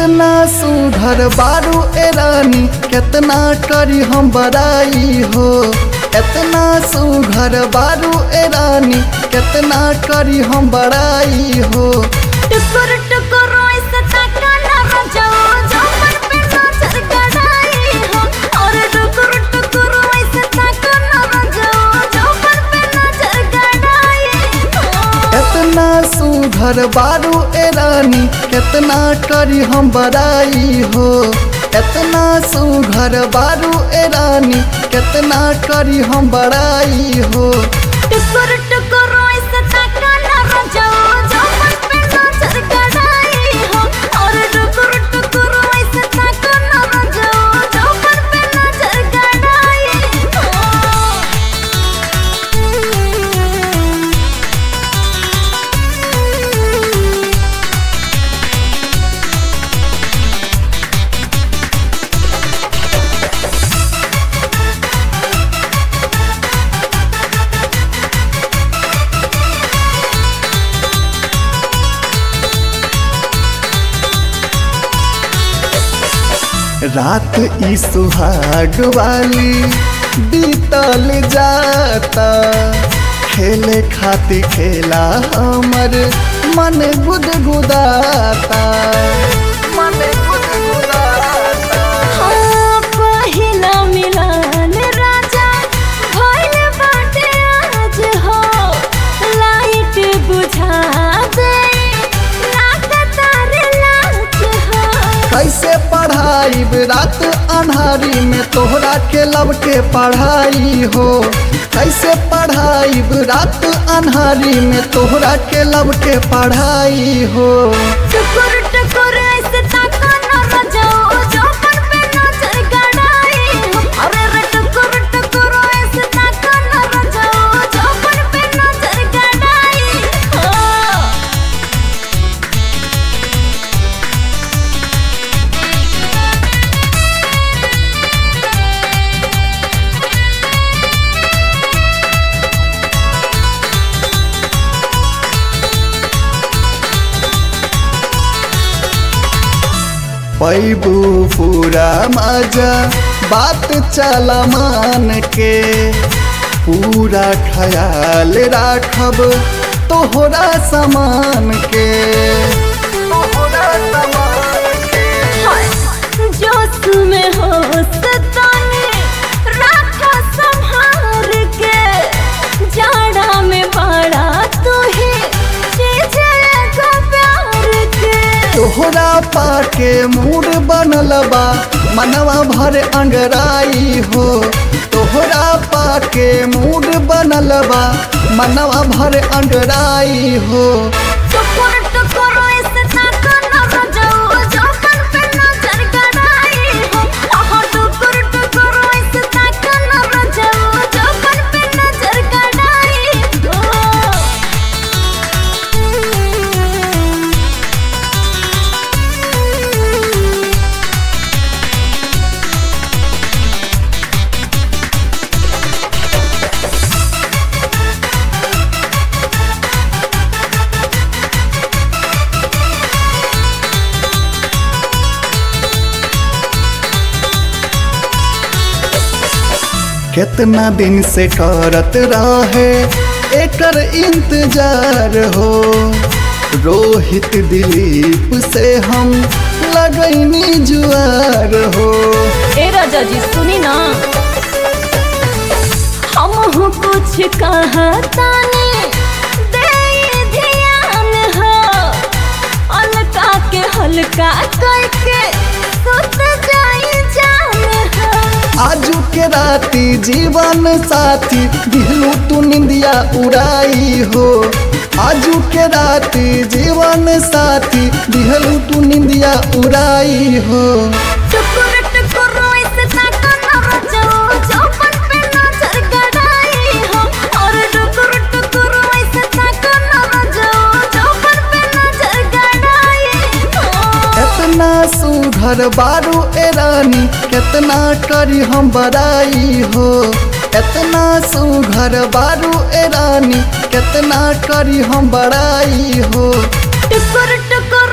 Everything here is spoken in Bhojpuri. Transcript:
कितना सुघर बारू ए रानी कितना करी हम बड़ाई हो इतना सुघर बारू ए रानी कितना करी हम बड़ाई हो टुकुर टुकुर ऐसे ताका ना बजाओ जो मन पे नजर गड़ाई हो और टुकुर टुकुर ऐसे ताका ना बजाओ जो मन पे नजर गड़ाई हो इतना सुघर बारू ए रानी कितना करी हम बड़ाई हो इतना सुघर बारू ए रानी कितना करी हम बड़ाई हो टुकुर टुकुर ऐसे ताका ना बजाओ जो मन पे नजर गड़ाई हो और टुकुर टुकुर ऐसे ताका ना बजाओ जो मन पे नजर गड़ाई हो रात ई सुहाग वाली बीतल जाता खेले खातिर खेला हमर मन गुदगुदाता मन गुदगुदाता हाँ, पहिला मिलन राजा भइल बाटे आज हो लाइट बुझा दे लागता रे लाज हो कैसे पढ़ाई रात अन्हारी में तोहरा के लब के पढ़ाई हो कैसे पढ़ाई रात अन्हारी में तोहरा के लब के पढ़ाई हो टुकुर टुकुर ऐसे ताका ना बजाओ जो मन पे नजर गड़ाई हो अरे रे टुकुर टुकुर ऐसे ताका ना बजाओ जो मन पे नजर गड़ाई हो पैबू पूरा मजा बात चला मान के पूरा ख्याल राखब तोहरा समान के तोहरा समान के जोश में होश ताने राखा संहार के जाड़ा में बड़ा तू ही चीज एगो प्यार के तोहरा पाके मूड बनल बा मनवा भर अंगराई हो तोहरा पाके मूड बनल बा मनवा भर अंगराई हो टुकुर टुकुर ऐसे ताका ना बजाओ जो मन पे नजर गड़ाई हो आहा टुकुर टुकुर ऐसे ताका ना बजाओ जो मन पे नजर गड़ाई हो कितना दिन से करत रहे एकर इंतजार हो रोहित दिलीप से हम लगैनी जुआर हो ए राजा जी सुनी ना हम कुछ कहता ने दे ध्यान हो अलका के हल्का करके सुत जाई जान हो आजू के राती जीवन साथी दिलू तू निंदिया उड़ाई हो आजू के राती जीवन साथी दिहलू तू निंदिया उड़ाई हो टुकुर टुकुर ऐसे ताका ना बजाओ जो मन पे नजर गड़ाई हो और टुकुर टुकुर ऐसे ताका ना बजाओ जो मन पे नजर गड़ाई हो इतना सुघर बारू ए रानी कितना करी हम बड़ाई हो इतना सुघर बारू ए रानी कितना करी हम बड़ाई हो टुकुर टुकुर